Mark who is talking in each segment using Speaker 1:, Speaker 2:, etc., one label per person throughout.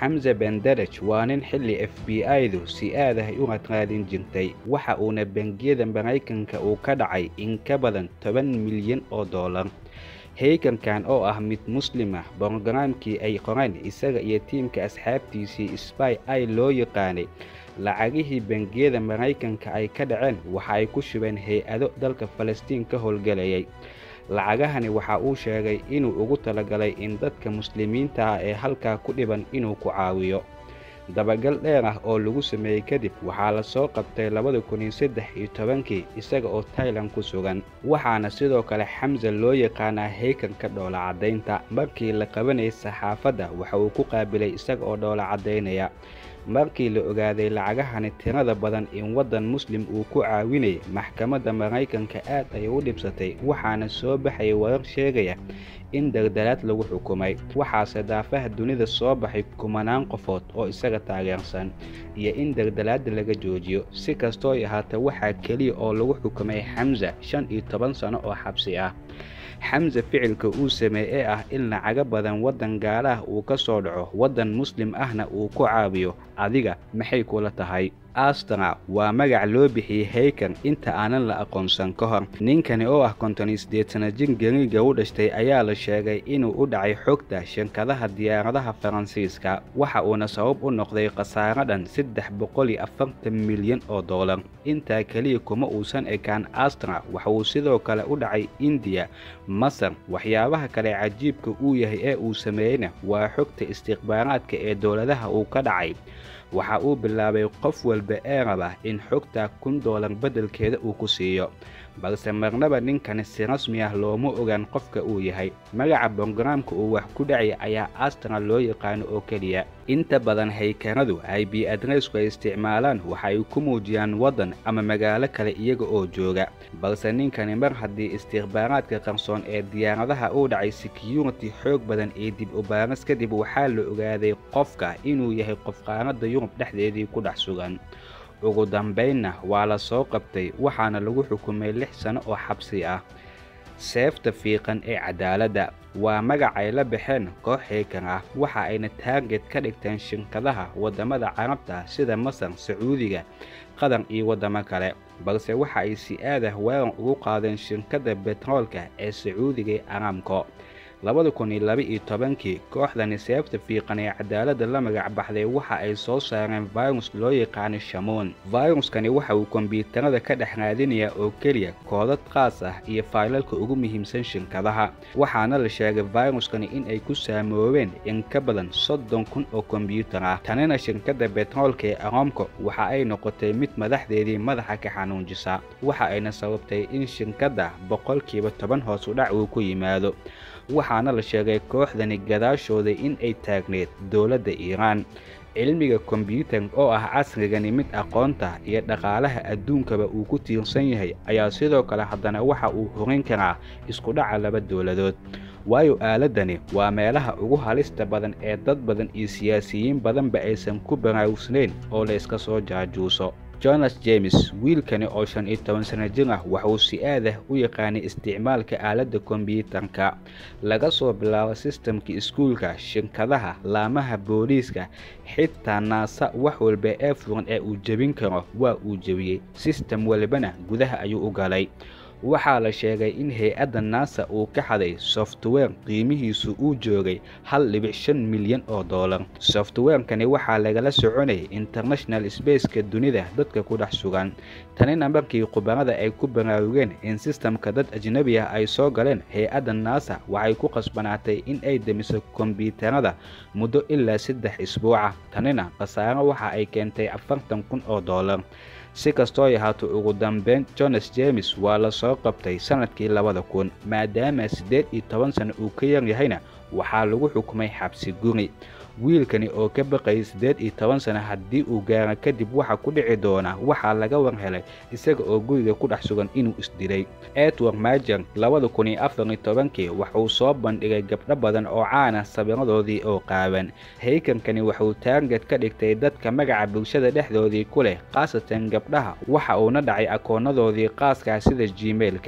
Speaker 1: xamse benderaj waa nin xilli f b i-du si aad ah u raadin jirtay waxa uuna bangiyada maraykanka uu ka dhacay in ka badan toban milyan oo dollar heykankan oo ah mid muslim ah brogaraamkii ay qoreen isaga iyo tiimka asxaabtiisii sby i loo yaqaanay lacagihii bangiyada maraykanka ay ka dhaceen waxa ay ku shubeen hay-ado dalka falastiin ka howlgelayay lacagahani waxa uu sheegay inuu ugu talagalay in dadka muslimiinta ah ee halkaa ku dhiban inuu ku caawiyo dabagal dheer ah oo lagu sameeyey kadib waxaa la soo qabtay labada kun iyo saddex iyo tobankii isaga oo tailan ku sugan waxaana sidoo kale xamse loo yaqaanaa heykanka dhoola caddaynta markii la qabanayay saxaafadda waxa uu ku qaabilay isaga oo dhoola caddaynaya markii la ogaaday lacagahani tirada badan in waddan muslim uu ku caawinayay maxkamadda maraykanka aad ay u dhibsatay waxaana soo baxaya warar sheegaya in dardaraad lagu xukumay waxaase daafaha dunida soo baxay kumanaan qofood oo isaga taageersan iyo in dardaraadda laga joojiyo si kastooy ahaata waxaa keliya oo lagu xukumay xamse shan iyo toban sano oo xabsi ah xamse ficilka uu sameey ee ah in lacaga badan waddan gaalaah uu ka soo dhaco waddan muslim ahna uu ku caawiyo adiga maxay kula tahay astra waa magac loo bixiyey heykan inta aanan la aqoonsan ka hor ninkani oo ah konton iyo siddeed sana jin gariiga u dhashtay ayaa la sheegay inuu u dhacay xogta shankadaha diyaaradaha faransiiska waxa uuna sabab u noqday khasaaro dhan saddex boqol iyo afartan milyan oo dollar intaa keliya kuma uusan ekaan astra waxa uu sidoo kale u dhacay indiya masar waxyaabaha kale cajiibka uu yahay ee uu sameeyeyna waa xogta istikhbaaraadka ee dowladaha uu ka dhacay waxa uu bilaabay qof walba ee raba in xogta kun doolar beddelkeeda uu ku siiyo balse marnaba ninkani si rasmi ah looma ogaan qofka uu yahay magaca brogaraamka uu wax ku dhacay ayaa astra loo yaqaano oo keliya inta badan haykanadu i b adressku ay isticmaalaan waxa ay ku muujiyaan waddan ama magaalo kale iyaga oo jooga balse ninkani mar haddii istikhbaaraadka qarsoon ee diyaaradaha uu dhacay security xoog badan iyo dib u baaras kadib waxaa la ogaaday qofka inuu yahay qof qaaradda yurub dhexdeedii ku dhex sugan ugu dambaynna waa la soo qabtay waxaana lagu xukumay lix sano oo xabsi ah seefta fiiqan ee cadaaladda waa magac ay la baxeen koox heykan ah waxa ayna taarget ka dhigteen shirkadaha waddamada carabta sida masar sacuudiga qatar iyo waddamo kale balse waxa ay si aad ah weeran ugu qaadeen shirkadda betroolka ee sacuudiga ee aramco labada kun iyo laba iyo tobankii kooxdani seefta fiiqan ee cadaaladda la magac baxday waxa ay soo saareen virus loo yaqaano shamoon viruskani waxa uu kombyuutarada ka dhex raadinayaa oo keliya koodad qaas ah iyo faylalka ugu muhiimsan shirkadaha waxaana la sheegay viruskani in ay ku saamoobeen in ka badan soddon kun oo kombyuutar ah tanina shirkadda betroolka ee aromco waxa ay noqotay mid madaxdeedii madaxa ka xanuunjisa waxa ayna sababtay in shirkadda boqolkiiba toban hoos u dhac uu ku yimaado waxaana la sheegay kooxdani gadaashooda in ay taagneed dowladda iiraan cilmiga kombyuutar oo ah casrigani mid aqoonta iyo dhaqaalaha adduunkaba uu ku tiirsan yahay ayaa sidoo kale haddana waxa uu horin karaa isku dhaca laba dowladood waayo aaladani waa meelaha ugu halista badan ee dad badan iyo siyaasiyiin badanba aysan ku baraarugsnayn oo la iska soo jaajuuso jonas james wiilkani oo shan iyo toban sana jir ah waxauu si aad ah u yaqaanay isticmaalka aaladda kombyuutarka laga soo bilaabo sistamka iskuulka shirkadaha laamaha booliiska xitaa naasa wax walba ee furan ee uu jebin karo waa uu jebiyey sistem walbana gudaha ayuu u galay waxaa la sheegay in hay-adda naasa uu ka xaday software qiimihiisu uu joogay hal dhibic shan milyan oo dollar softwarekani waxaa lagala soconayay international spaceka dunida dadka ku dhex sugan tanina markii khubarada ay ku baraarugeen in sistamka dad ajnabi ah ay soo galeen hay-adda naasa waxay ku qasbanaatay in ay demiso kombyuutarada muddo ilaa saddex isbuuca tanina khasaaro waxa ay keentay afartan kun oo dollar si kastoo ahaato ugu dambeyn jonas james waa la soo qabtay sannadkii labada kun maadaama siddeed iyo toban sano uu ka yar yahayna waxaa lagu xukumay xabsi guri wiilkani oo ka baqayay siddeed iyo toban sano haddii uu gaaro kadib waxa ku dhici doona waxaa laga war helay isaga oo guriga ku dhex sugan inuu isdilay edward majer labada kun iyo afar iyo tobankii waxuu soo bandhigay gabdho badan oo caana sawiradoodii oo qaaban haykankani waxuu taarget ka dhigtay dadka magaca bulshada dhexdoodii ku leh khaasatan gabdhaha waxa uuna dhacay akoonadoodii qaaskaa sida gmailka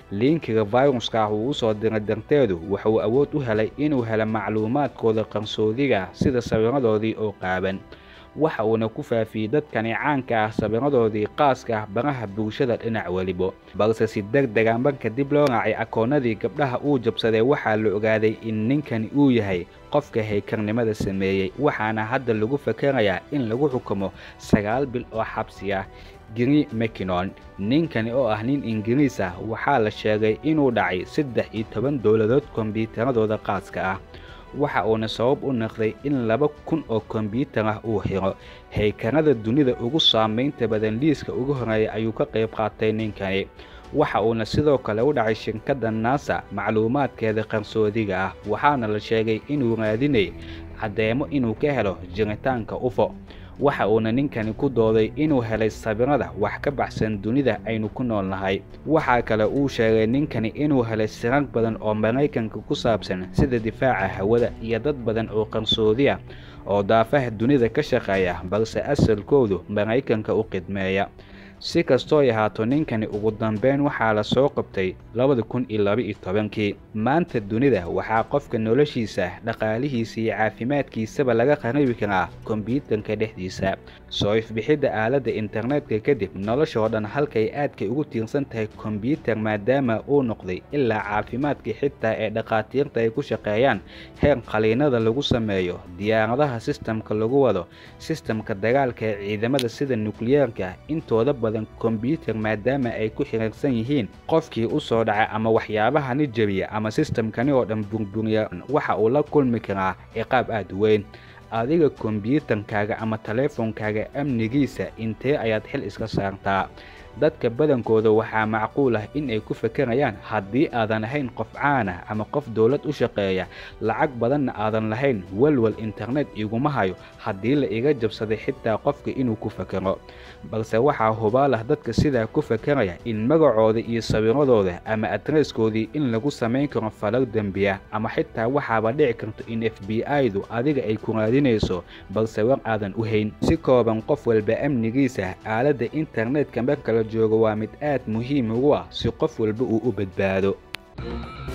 Speaker 1: liinkiga viruska ah uu usoo diray darteedu wuxuu awood u helay inuu helo macluumaadkooda qarsoodiga sida sawiradoodii oo qaaban waxa uuna ku faafiyey dadkani caanka ah sawiradoodii qaaska ah baraha bulshada dhinac welibo balse si deg dega marka dib loo raacay akoonnadii gabdhaha uu jabsaday waxaa la ogaaday in ninkani uu yahay qofka haykarnimada sameeyey waxaana hadda lagu fakarayaa in lagu xukumo sagaal bil oo xabsi ah giri makinon ninkani oo ah nin ingiriis ah waxaa la sheegay inuu dhacay saddex iyo toban dowladood kombyuutaradooda qaaska ah waxa uuna sabab u noqday in laba kun oo kombyuutar ah uu xiro haykarada dunida ugu saamaynta badan liiska ugu horeeya ayuu ka qayb qaatay ninkani waxa uuna sidoo kale u dhacay shirkadda naasa macluumaadkeeda qarsoodiga ah waxaana la sheegay inuu raadinay caddeemo inuu ka helo jiritaanka ufo waxa uuna ninkani ku dooday inuu helay sawirada wax ka baxsan dunida aynu ku nool nahay waxaa kale uu sheegay ninkani inuu helay sirar badan oo maraykanka ku saabsan sida difaaca hawada iyo dad badan oo qarsoodi ah oo daafaha dunida ka shaqeeya balse asalkoodu maraykanka u qidmeeya si kastooy ahaato ninkani ugu dambeyn waxaa la soo qabtay labada kun iyo laba-iyo tobankii maanta dunida waxaa qofka noloshiisa dhaqaalihiisa iyo caafimaadkiisaba laga qaribi karaa kombyuutarka dhexdiisa soo ifbixidda aaladda internetka kadib noloshoo dhan halkay aadkay ugu tiirsan tahay kombyuutar maadaama uu noqday ilaa caafimaadkii xitaa ee dhakhaatiirta ay ku shaqeeyaan heer qaliinada lagu sameeyo diyaaradaha sistamka lagu wado sistamka dagaalka ee ciidamada sida nukliyeerka intooda kombyuutar maadaama ay ku xiriirsan yihiin qofkii u soo dhacay ama waxyaabahani jebiya ama sistamkani oo dhan burburiya waxa uu la kulmi karaa ciqaab aad u weyn adiga kombyuutarkaaga ama taleefonkaaga amnigiisa intee ayaad xil iska saartaa dadka badankooda waxaa macquul ah in ay ku fakarayaan haddii aadan ahayn qof caan ah ama qof dowlad u shaqeeya lacag badanna aadan lahayn walwal internet iguma hayo haddii la iga jabsaday xitaa qofka inuu ku fakaro balse waxaa hubaal ah dadka sidaa ku fakaraya in magacooda iyo sawiradooda ama adreeskoodii in lagu samayn karo falal dembiya ama xitaa waxaaba dhici karto in f b i-du adiga ay ku raadinayso balse war aadan u hayn si kooban qof walba amnigiisa aaladda internetka marka la joogo waa mid aad muhiim ugu ah si qof walba uu u badbaado